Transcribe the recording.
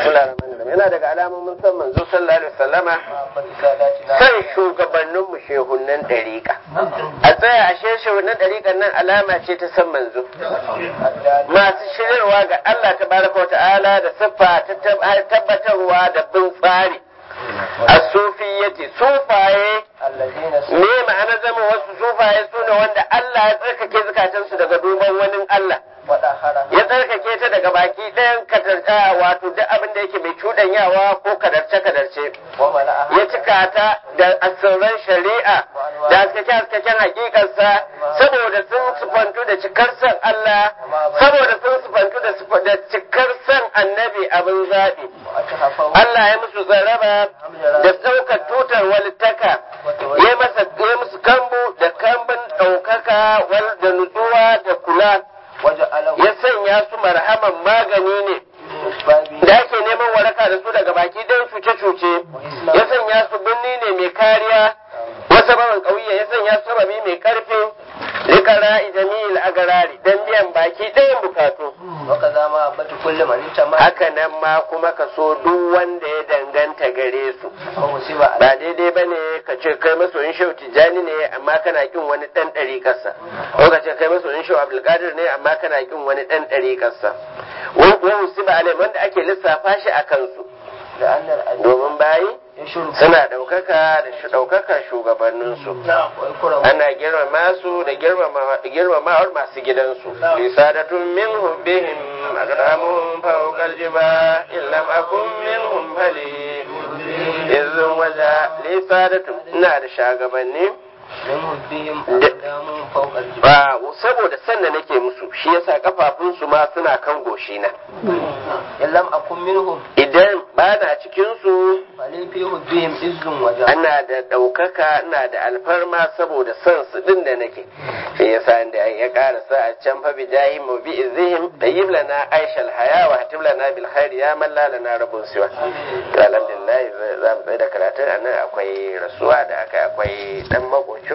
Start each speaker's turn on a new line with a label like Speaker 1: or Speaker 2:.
Speaker 1: yana daga alamomin san manzo sallallahu alaihi wasallama san shugabannin mu shehunnan dariƙa a tsaya ashe shehunnan dariƙan nan alama ce ta san manzo masu shiryarwa ga Allah tabaraka ta'ala da siffa ta tabbatarwa da bin tsari a sufiyyati sufaye me ma'ana zama wasu sufaye sune wanda Allah ya tsarkake zukatansu daga duban wani Allah ya tsarkake ta daga baki ɗayan katarta wato duk abin da yake mai cuɗanyawa ko kadarce-kadarce ya cika ta da asirran shari'a da haskake-haskaken hakikarsa saboda sun sufantu da cikar san Allah saboda sun sufantu da cikar san annabi abin zaɓi Allah ya musu zaraba da ɗaukar tutar walittaka ya masa ya musu kambu da kambun ɗaukaka da nutsuwa da kula ya sanya su marhaman magani ne da ake neman waraka da su daga baki ɗan cuce-cuce ya sanya su birni ne mai kariya wasu baban ƙauye ya sanya su sababi mai ƙarfi likara jami'il agarari don biyan baki ɗayan bukatu haka nan ma kuma ka so duk wanda ya danganta gare su ba daidai ba ne ka ce kai masoyin shehu tijjani ne amma kana kin wani ɗan ɗari ƙasa ko ka ce kai masoyin shehu abdulkadir ne amma kana kin wani ɗan ɗari ƙasa wani musiba alai wanda ake lissafa shi a kansu domin bayi suna ɗaukaka da ɗaukaka shugabanninsu ana girmama su da girmamawar masu gidansu lisadatun min hubbihim agramun fawqal jiba illam akun minhum fali izun waja lisadatun ina da shagabanni ba saboda sanna nake musu shi yasa kafafunsu ma suna kan goshina
Speaker 2: illam akun minhum
Speaker 1: idan ba na cikin su
Speaker 2: falifi hubbihim izzun waja
Speaker 1: ana da ɗaukaka ina da alfarma saboda son su din da nake shi yasa da ya karasa a can fa bijahi mu bi izihim tayyib lana aishal haya wa hatib lana bil khair ya man la lana rabbun siwa to alhamdulillah za mu tsaya da karatun anan akwai rasuwa da aka akwai dan makoci